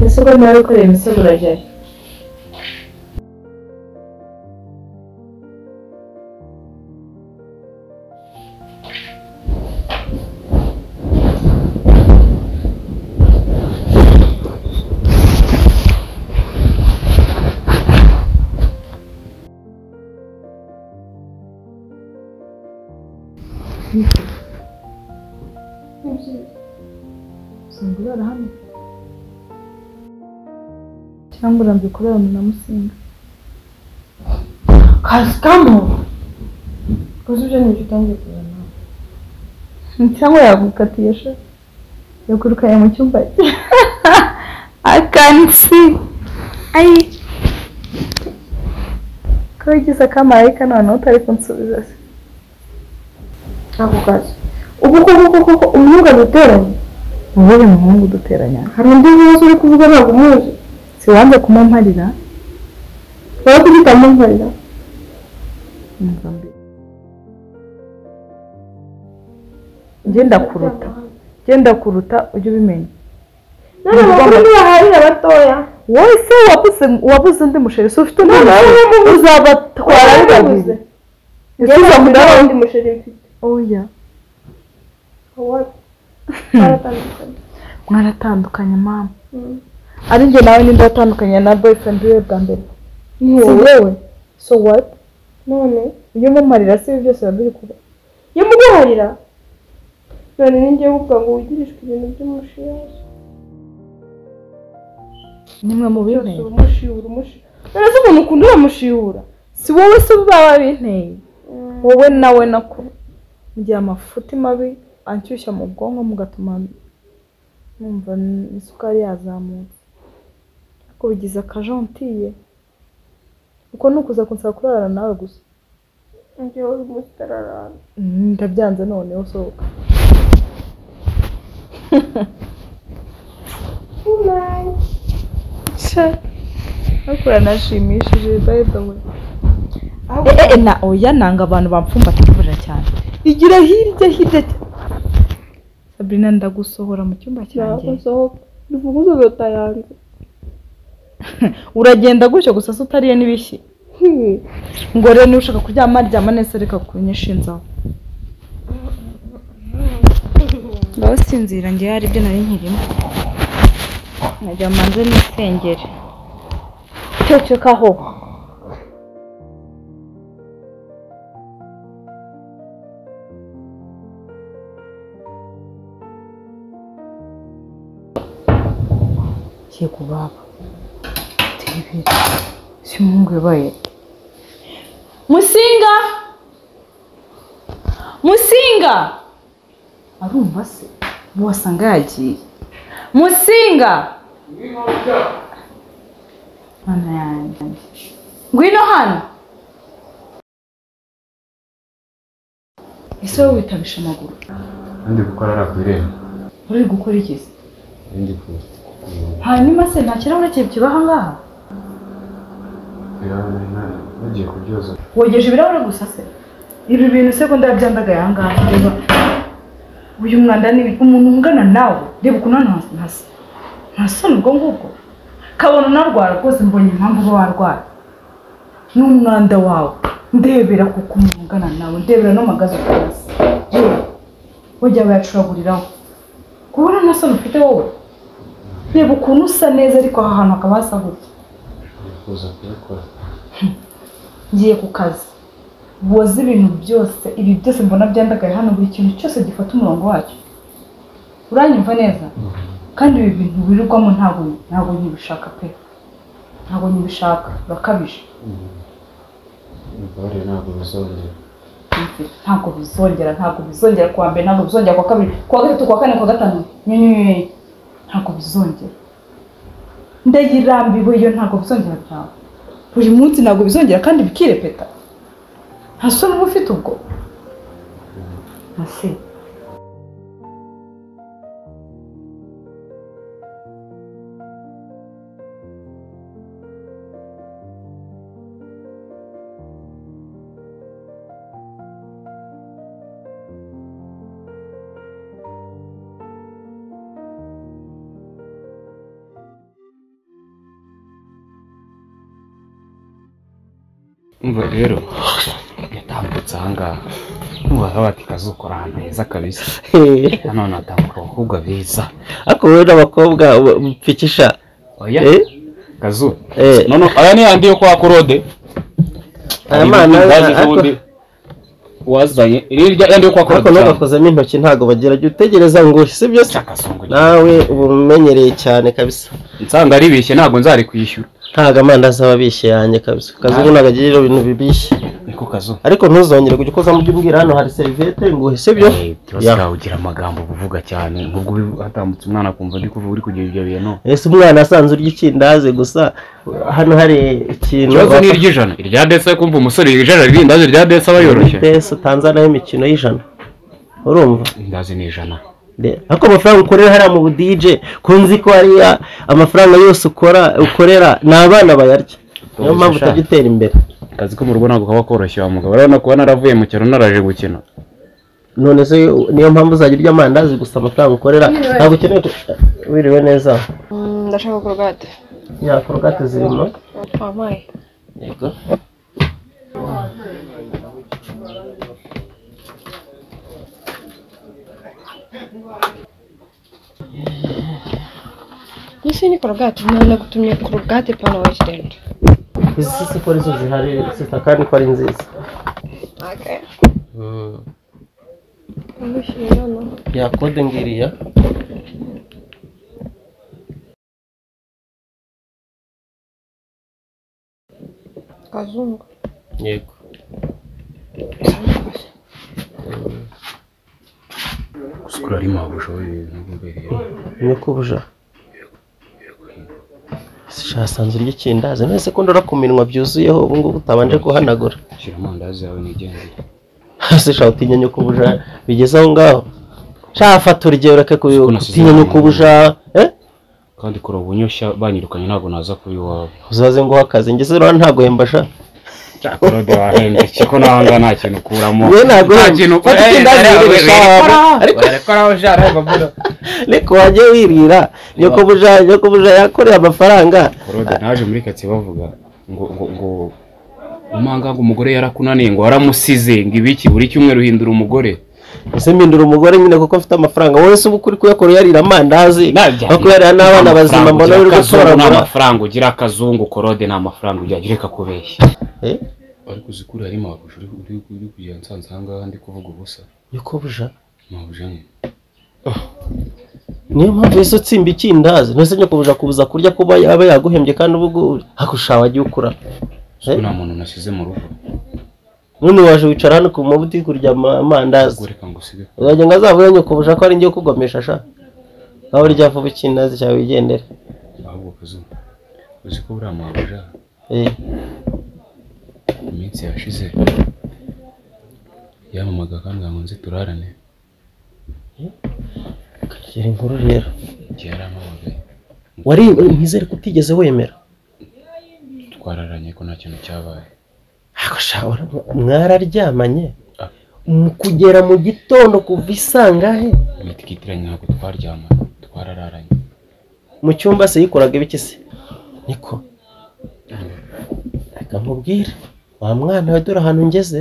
misego nawe wikoreye imisego urajyayo usanga urara hano cyangwa urambye kurara mu namusinga kasikamo koze ibyo ni ibyo utangiye kuzana cyangwa yagukatiye sha yakurukanye mu cyumba cye akansi ayi ko wigize akamarayika noneho utari kunsubiza se ako kazi ubu koko koko ko umwuga duteranye ubu uyu muhungu duteranya hari undi bibazo uri kuvuga ntabwo umuzi si wanze kumumparira wowe kugira amumparira ngenda kuruta ngenda kuruta ujye ubimenya none amakuru ntibaharira abatoya wowe se wabuze wabuze undi musheri se ufite undi None musheri wowe wamubuze. uzabatwara ari babiri njyewe Ese ntabwo uzamutwara nta ari wundi musheri mfite oya wowe baratandukanye mwaratandukanye mama Mm. ari njye nawe ninde watandukanye na boyfriend wiwe bwa mbere Ni si wowe. wowe so what none ujye umumarira se ibi byose biba biri kuba iyo muguharira none ni njyewe uvuga ngo wigirijwe ibintu by'umushiyaje nimwe mu byose binteye urumushiyura umushiyura none se umuntu ukunda uramushiyura si wowe se baba binteye wowe nawe nako mugihe amafuti mabi anshyushya mu bwonko mugatuma numva isukari yazamutse ariko bigize akajontiye uko ni ukuza kunsaba kurara nawe gusa njyewe urimo utararana Mm, ndabyanze noneho sohoka bakura nashimishije by the way ahubwo eh, eh, na oya nanga abantu bamfumbata kurira cyane igira hirya hirya cy- Sabrina ndagusohora mu cyumba ntabwo cyanjye nsohoka dufunguze leta yanjye uragenda gutyo gusa se utariye n'ibishyi Hmm. ngo rero niba ushaka kuryama ryama neza reka kunyishinzaho ngaho sinzira ngewe hari ibyo nari nkirimo nkajya manze n'isengeri cecekaho kiye ku baba tebere si umuhungu yabaye musinga musinga arumva se wasanga yagiye musinga mana yanjye ngwino hano ese wowe witabisha amaguru Ndi gukora ari akwirembo. uri gukora iki se Ndi kugira hanyuma se nta kirahure kiba kiba aha ngaha ngo ugiye kubyoza. wogeje ibirahure gusa se ibi bintu se ko ndabyandagaye aha ngaha reba uyu mwanda ni umuntu ungana nawe reba ukuntu hano hasa- hasa nta soni ubwo ngubwo kabona unarwara rwose mbonye impamvu uba warwara ni umwanda wawe ndebera kuko umuntu ungana nawe ndebera n'amagazi ukunasi yewe wajya bayacuraguriraho kubona nta soni ufite wowe reba ukuntu usa neza ariko aha hantu hakaba hasa gutya Ndi kuza kubikora. ngiye ku kazi woze ibintu byose ibi byose mbona byandagaye hano buri kintu cyose gifata umurongo wacyo uranyumva neza kandi ibi bintu wirirwamo ntabwo ntabwo nyibishaka pe ntabwo nyibishaka urakabije Ububabare ntabwo bizongera. ntabwo bizongera ntabwo bizongera kuwa mbere ntabwo bizongera kuwa kabiri kuwa gatatu kuwa kane kuwa gatanu nyenyeri ntabwo bizongera ndayirambiwe iyo ntabwo bizongera byawe buri munsi ntabwo bizongera kandi bikirepeta nta soni uba ufite ubwo ntase umva rero yatambutse ahangaha umva bati kazukora ahantu heza kabisa nanone hatambuka abakobwa beza ariko wowe n'abakobwa uba- upfikisha oya Eh? kazu Eh. none aya ni yandi yo kwa korode aya mana ariko wazanye iriya yandi yo kwa ariko korode ntugakozemo intoki ntabwo bagira jya utegereza ngo si byo se cyakazungu nawe uba umenyereye cyane kabisa nsanga aribishye ntabwo nzari kwishyura ntabwo amandazi aba abishye yanjye kabisa kazungu ntabwo agirira ibintu bibishye niko kazu ariko ntuzongere kujya ukozamo ujya umbwira hano hari serivete ngo uhise byo Ya. ikibazo ugira amagambo uvuga cyane nk'ubwo uri- hatambutse umwana akumva ndi kuvuga uri kugira ibyo bintu ese umwana asanze urya ikindazi gusa hano hari ikintu ikibazo ni iry'ijana irya desi kumva umusore ijana ry'indazi rya desi aba yoroshye pesa utanze nayo imikino y'ijana urumva indazi ni ijana De- ariko amafaranga ukorera hariya mu budije kunzi ko hariya amafaranga yose ukora ukorera ni abana bayarya niyo mpamvu utajya utera imbere akazi ko mu rugo ntabwo kaba koroshye wa mugabo urabona kuba naravuye mu cyaro naraje gukina none se niyo mpamvu uzajya urya amandazi gusa amafaranga ukorera ntabwo ukeneye ku- wiriwe neza Mm, ndashaka korogate ya korogate zirimo amaye yego n'isi ni korogate nawe nagutumye korogate pano wesitendi izi si ko arizo zihari sita kandi ko ari nziza umushyira hano ya kode ngiriya kazungu yego gusukura ari mabuja w'ibintu ni kubuja shasanzura iryo kindazi none se ko ndora ku minwa byuzuyeho ubu ngubu utabanje guhanagura shyira amandazi yawe nigendere hasi sha utinya nyoko ubuja bigeze aho ngaho sha fata urugero reke ku- Kuko nasize utinya nyoko ubuja eh kandi kora ubunyoshya banyirukanye ntabwo naza kuba iwawe uzaze ngo akazi ngeze rero ntago hemba sha cyakorode wahembye kiko nahanga nta kintu ukuramo Yewe ntabwo wemba. Fata ikindazi wirire sha wawe. Ariko- ariko wajye wirira nyoko ubuja nyoko ubuja yakoreye amafaranga korode naje muri kati bavuga ngo ngo ngo umanga ngo umugore yarakunaniye ngo waramusize ngo ibiki buri cyumweru uhindura umugore ese mpindura umugore nyine kuko mfite amafaranga wowe se uba ukuri kuyakorera yarira amandazi no kuyarira n'abana bazima mbona uri nta gutoragura mafaranga ugira akazungu korode nta mafaranga ugira reka kubeshya Eh, ariko uzi ko uri mabuje uri uri uri kugenda nsanze aha ngaha ndi kuvuga ubusa nyoko ubuja mabuje nyine niyo mpamvu ese utsimba ikindazi ntese nyoko ubuja kubuza kurya kuba yaba yaguhembye kandi uba ugu- hakusha wajya ukura ko nta muntu nashyize mu rugo none waje wicara hano ku mabuti kurya ama- amandazi reka ngo usige uzajya ngo azavuye nyoko ubuja ko ari njye kugomesha sha aho urya vuba ikindazi cyawe wigendera ahubwo kazungu uzi ko uri mabuje Eh, iminsi yashize yamamaga kandi ngo nzi turarane kagira inkuru rero igihe yaramamagaye wari ntizere ko utigeze wemera twararanye ko nta kintu cyabaye Ariko sha, ura- mwararyamanye Ah. Mu kugera mu gitondo kuva isangahe imiti ikitiranye ntabwo twaryama twarararanye mu cyumba se yikoraga ibiki se niko reka nkubwire wa mwana we dore ahantu ngeze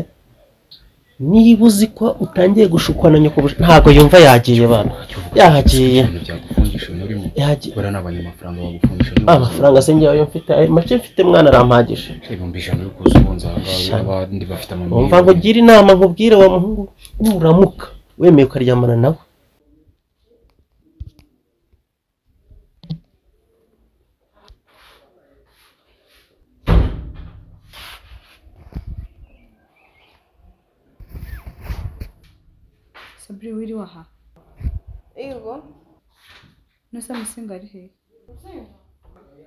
niba uzi ko utangiye gushukwa na nyoko ubuja- ntabwo yumva yagiye bana yahagiye ibintu byagufungisha ibintu urimo yagiye buriya ni abanyamafaranga bagufungisha amafaranga se njye ayo mfite ayo make mfite mwana arampagije ibihumbi ijana uri kuza ubunza aha ngaha abandi bafite wumva ngo amamiliyoni gira inama nkubwire wa muhungu nuramuka wemeye ukaryamana nawe sabure wiriwe aha yego nose musinga ari hehe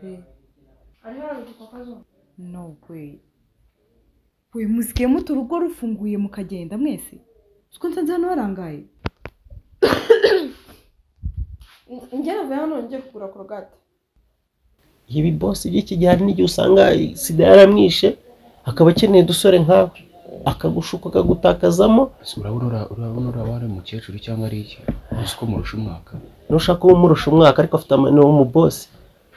Eh, no we we musikiye muto urugo rufunguye mukagenda mwese siko nsanze hano harangaye njye navuye hano ngiye kugura korogate ibi bose by'iki gihe hari n'igihe usanga sida yaramwishe akaba akeneye udusore nkawe akagushuka akagutakazamo urabona ura- urabona uriya wari umukecuru cyangwa ari iki uzi ko murusha umwaka nushaka uwo umurusha umwaka ariko afite ama- ni umubosi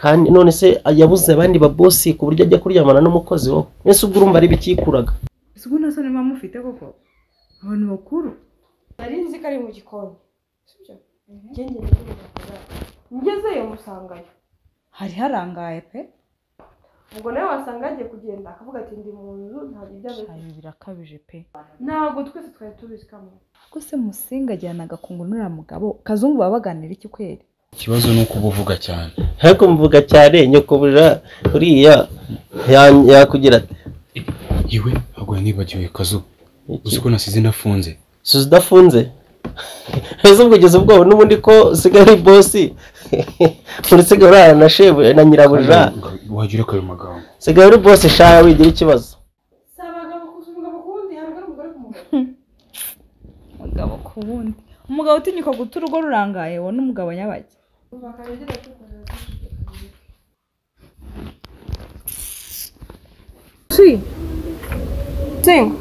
kandi none se yabuze abandi babosi ku buryo ajya kuryamana n'umukozi wowe mbese ubwo urumva ari bikikuraga ese ubwo nta soni muba mufite koko abantu bakuru nari nzi ko ari mu gikoni sibyo ngenge ndabona ngezeyo musangayo hari harangaye pe ubwo nawe wasanga yagiye kugenda akavuga ati ndi mu nzu ntabwo ibyo azi ibi birakabije pe ntabwo twese twari tubizi kamo ubwo se musinga ajyana agakungu n'uriya mugabo kazungu baba baganira iki kweri ikibazo ni uko uba uvuga cyane ariko mvuga cyane nyokobuja uriya ya- yakugira ati yewe ntabwo nibagiwe kazu uzi ko nasize nafunze si udafunze ese ubwo ugeze ubwoba n'ubundi ko usigaye ari bosi urasigaye urara na shebu na nyirabuja wagira ko ayo magambo usigaye uri bosi shaha wigira ikibazo si abagabo gusa umugabo ku wundi ntabwo ari umugore ku mugabo umugabo ku wundi umugabo utinyuka guta urugo rurangaye wowe n'umugabo nyabajya umva akagira ati si nsinga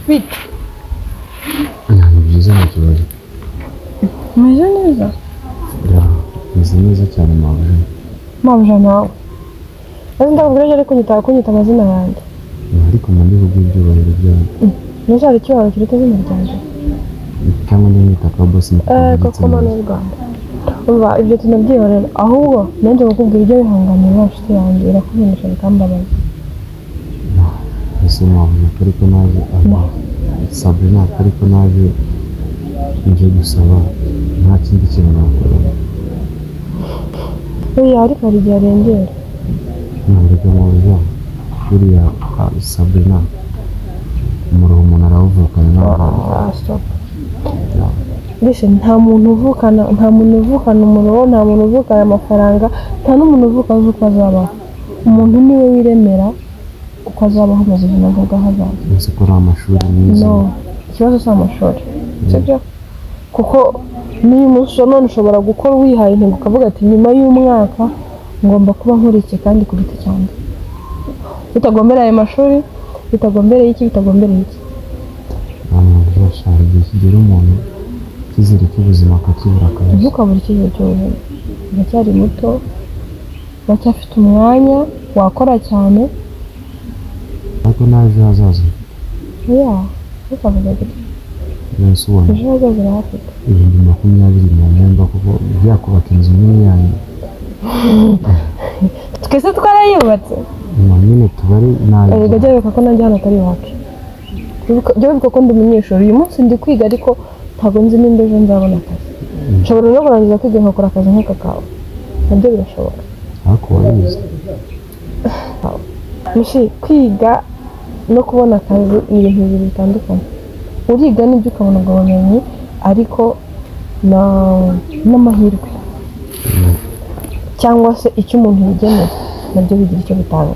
bite ntabwo byiza nta kibazo umeze neza meze neza cyane mabuja mabuja nawe ese ndakubwira ko ariko nyita kunyita amazina yanjye ariko mu ndiho bw'ibyubahiro byawe ntuzabe ikibazo kiruta izina ryanjye cyangwa ndamwita ka bosi eee koko mani w'u rwanda umva ibyo tunabyihorera ahubwo nanjye kukubwira ibyo bihanganira nta nshuti yanjye irakubinisha bikambabaza ese mabuja ko ariko naje sabrina ko ariko naje nje gusaba nta kindi kintu nakora buriya ariko hari igihe arengera ntabwo mabuja buriya ah, sabrina umuruho umuntu arawuvukana n'abagabo wasohoka mbese nta muntu uvukana nta muntu uvukana umuriro nta muntu uvukana amafaranga nta n'umuntu uvukana uko azabaho umuntu niwe wiremera uko azabaho mu buzima bwe bw'ahazaza uzi ko ari amashuri meza no ikibazo si amashuri sibyo kuko niyo umunsi usa none ushobora gukora wihaye intego ukavuga ati nyuma y'umwaka ngomba kuba nkora iki kandi ku giti cyanjye bitagombera ayo mashuri bitagombereye iki bitagombereye iki abantu bazashaka igihe kigera umuntu icyizere cy'ubuzima akakibura kabisa ntukabure icyizere cy'ubuzima uracyari muto uracyafite umwanya wakora cyane ariko n'ejo hazaza ya ntukavuge gutya mwese ubona ejo hazaza urahafite ibihumbi makumyabiri na mwenda kuko byakubaka inzu nini yanyu twese twarayubatse nyuma nyine tuba ari nabi erega jya wibuka ko nanjye hano atari iwacu Wibuka- jya wibuka ko ndi umunyeshuri uyu munsi ndi kwiga ariko ntabwo nzi nimba ejo nzabona akazi nshobora no kurangiza kwiga nkakora akazi nk'aka kawe nabyo birashoboka ariko wabizi mushi kwiga no kubona akazi ni ibintu bibiri bitandukanye uriga n'ibyo ukabona ubwo bumenyi ariko na- n'amahirwe cyangwa se icyo umuntu yigenera nabyo bigira icyo bitanga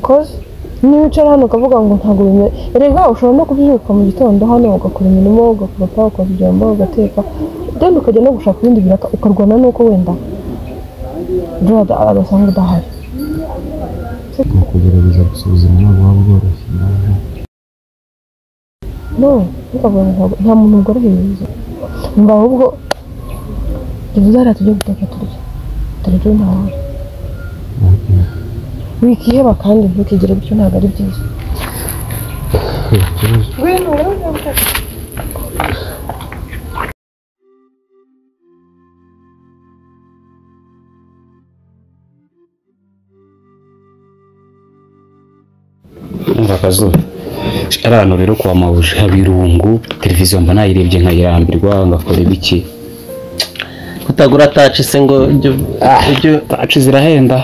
koze niba wicara hano ukavuga ngo ntabwo bimenye rega ushobora no kubyuka mu gitondo hano ugakora imirimo ugakoropa ukoza ibyombo ugateka then ukajya no gushaka ibindi biraka ukarwana n'uko wenda brother agasanga udahari ni ukugerageza gusuzuma ntabwo waba bworoshye nawe no ntukavuga ngo ntabwo- nta muntu woroheye ubuzima ngo ahubwo tuvuze hariya tujye guteka turya dore ejo nta wari wikiheba kandi ntukigire gutyo ntabwo ari byiza umva akazuba ari ahantu rero kwa mabuja habirungu televiziyo mba nayirebye nkayirambirwa ngakora ibiki kutagura taci se ngo ibyo ibyo taci zirahenda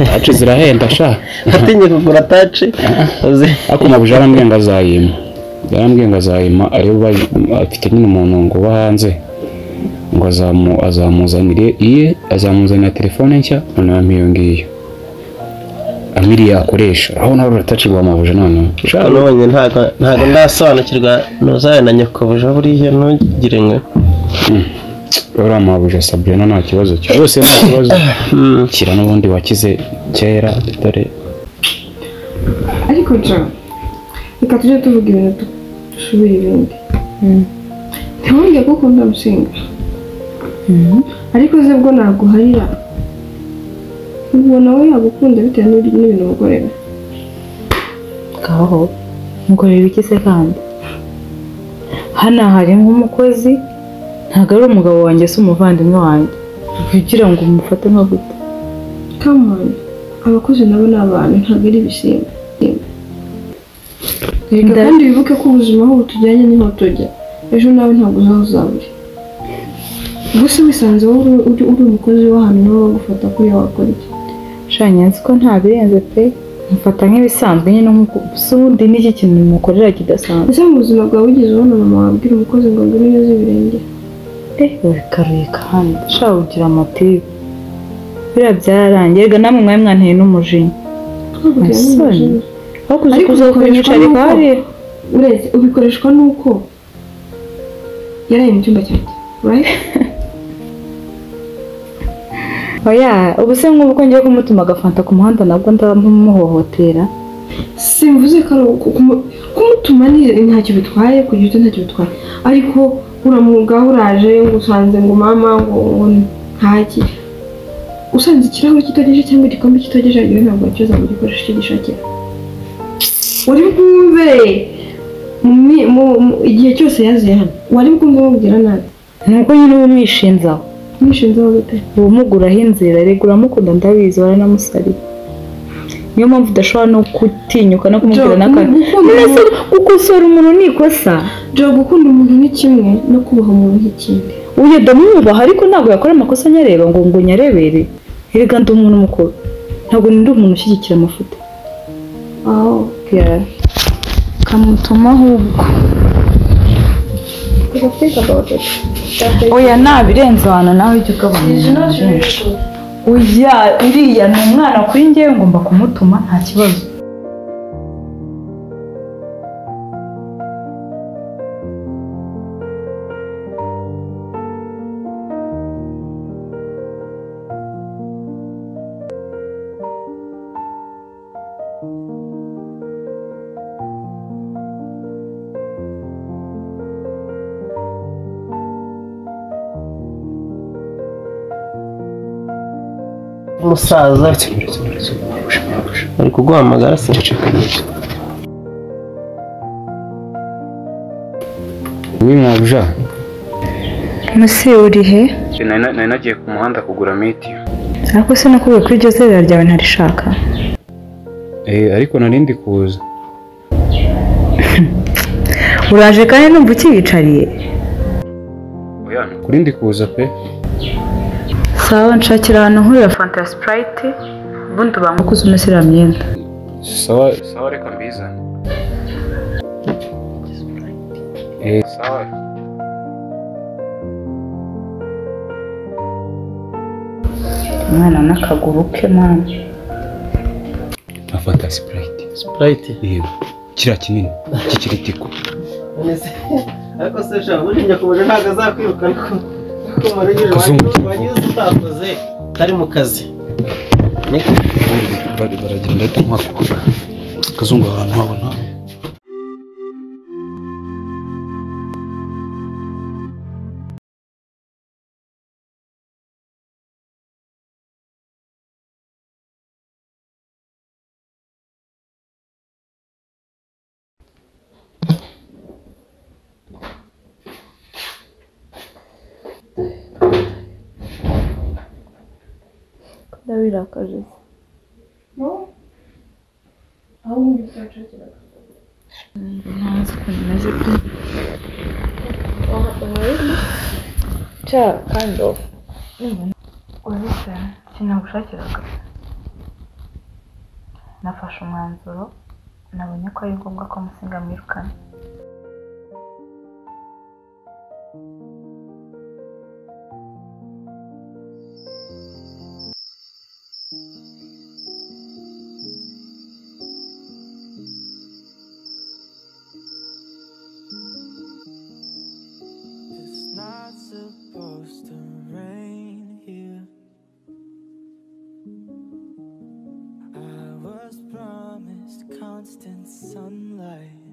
taci zirahenda sha watinye kugura taci uzi- ariko mabuja yarambwiye ngo azayima yarambwiye ngo azayima ayo ba- afite nyine umuntu ngo uba hanze ngo azamu- azamuzanire iye azamuzanira telefone nshya noneho ampa iyo ngiyo amiriye yakoresha aho nawe uratacirwa mabuja noneho sha nabonye ntabwo ntabwo ndasobanukirwa ntuzaye na nyokobuja buriya ntugire ngo uriya mabuja sabrina nta kibazo cya yose nta kibazo Hmm. kira n'ubundi wakize kera dore ariko nshya reka tujye tuvuga ibintu dusubira ibindi ntiwongeye ko ukunda musinga ariko ze bwo naguharira ubwo nawe yagukunda bitewe n'ibyo- n'ibintu umukorera ngaho mukorera iki se kandi hano hari nk'umukozi ntabwo ari umugabo wanjye se umuvandimwe wanjye kugira ngo umufate amavuta come on abakozi nabo ni abantu ntabwo ari ibisimba Reka Nda- kandi wibuke ko ubuzima aho butujyanye niho tujya ejo nawe ntabwo uzaho uzabure ubwo se wisanze wowe uri uri umukozi w'ahantu nibo bagufata kuri wakora iki shanya nzi ko nta birenze pe mufata nk'ibisanzwe nyine nk'uko si ubundi n'iki kintu mukorera kidasanzwe ese mu buzima bwawe wigeze ubona mama wabwira umukozi ngo ngwino yoze ibirenge urekaruye kandi ushaka kugira amatibe biriya byararangiye rega namwe mwari mwanteye n'umujinya Twaguteye Musoni. n'umujinya. aho kuza Ariko kuza bikoreshwa kunyicara n'uko- hariya uretse ubikoreshwa n'uko yaraye mu cyumba cyanjye right oya ubu se nk'ubu ko ngiye kumutuma agafanta ku muhanda nabwo ndamuhohotera simvuze ko ari uku- kumu- kumutuma ni ntacyo bitwaye kugira icyo ntacyo bitwaye ariko uramwuga uraje ngo usanze ngo mama ngo ngo ntaki usanze ikirahure kitogeje cyangwa igikombe kitogeje yewe ntabwo wacyoza ngo igikoresho icyo gishakira wari bwumve mu mi- mu- mu- igihe cyose yaziye hano wari bwumve umubwira nabi ni uko nyine uba umwishinzaho mwishinzeho gute ubumuguraho inzira reka uramukunda ndabizi waranamusariye niyo mpamvu udashobora no gutinyuka no kumubwira Jo, n'akantu gukunda Mbese umuntu- gukosora umuntu ni ikosa Jo, gukunda umuntu ni kimwe no kubaha umuntu ni ikindi uyu ndamwubaha ariko ntabwo yakora amakosa anyareba ngo ngo nyarebere erega ndi umuntu mukuru ntabwo ndi umuntu ushyigikira amafuti aho kamutuma ahubwo tujya think about it oya nabirenze abantu nawe ujya ugabanya oya uriya ni umwana kuri njyewe ngomba kumutuma nta kibazo umusaza ari kuguhamagara se Wi mwabuja ese uri he nari nagiye ku muhanda kugura mitiyu ariko se nakubwiye ko iryo zerera ryawe ntarishaka ariko nari ndi kuza uraje kandi numva ukiyicariye kuri ndi kuza pe sawa nshakira ahantu nkurira fanta ya sipurayiti ubundi ubanga uko usomesa iriya myenda sawa sawa reka mbizane Eh, sawa umwana n'akaguru ke mwana na fanta sipurayiti sipurayiti yego kiriya kinini cy'ikiritiko none se ariko se sha buriya kubaje ntabwo azakwirukana ko ko murengeje Kazungu. wanyuze utakoze kari mu kazi niko Bari- baragenda ahita mwaka akazungu ahantu habona Ndabirakaje. uretse sinagushakiraga nafashe umwanzuro nabonye ko ari ngombwa ko musinga mwirukana It's not supposed to rain here. I was promised constant sunlight.